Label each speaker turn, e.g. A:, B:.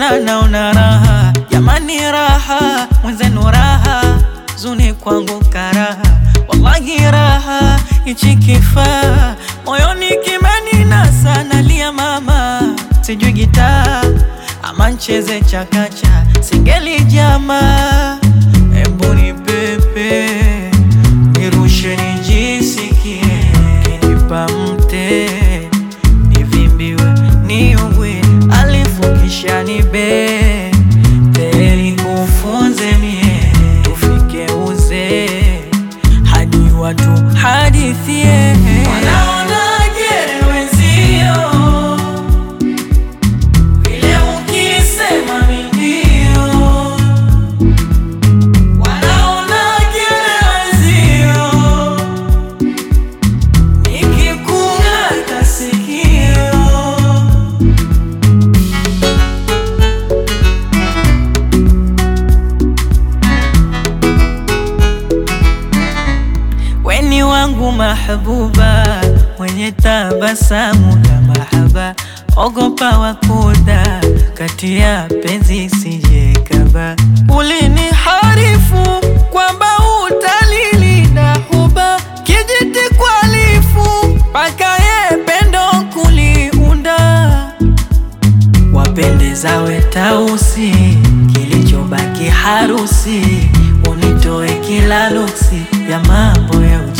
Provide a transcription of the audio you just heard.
A: tena naona raha jamani, raha mwenzenu, raha zuni kwangu karaha, wallahi raha ichi kifaa moyoni kimeninasa, nalia mama, sijui gitaa ama ncheze chakacha, singeli jamaa, embu ni pepe nirushe nijisikie, kinipa mte nivimbiwe niugwe, alifu kisha nibe teli kufunze mie tufike uzee hadi watu hadithie wanaonaje wenzio vile ukisema mindio wanaonaje wenzio nikikung'ata sikio weni wangu mahbuba, mwenye tabasamu la mahaba, ogopa wakuda kati ya penzi sijekaba. Ulini harifu kwamba utalilinda huba, kijiti kwalifu mpaka ye pendo kuliunda wapendeza wetausi, kilichobaki harusi, unitoe kila luksi ya mambo ya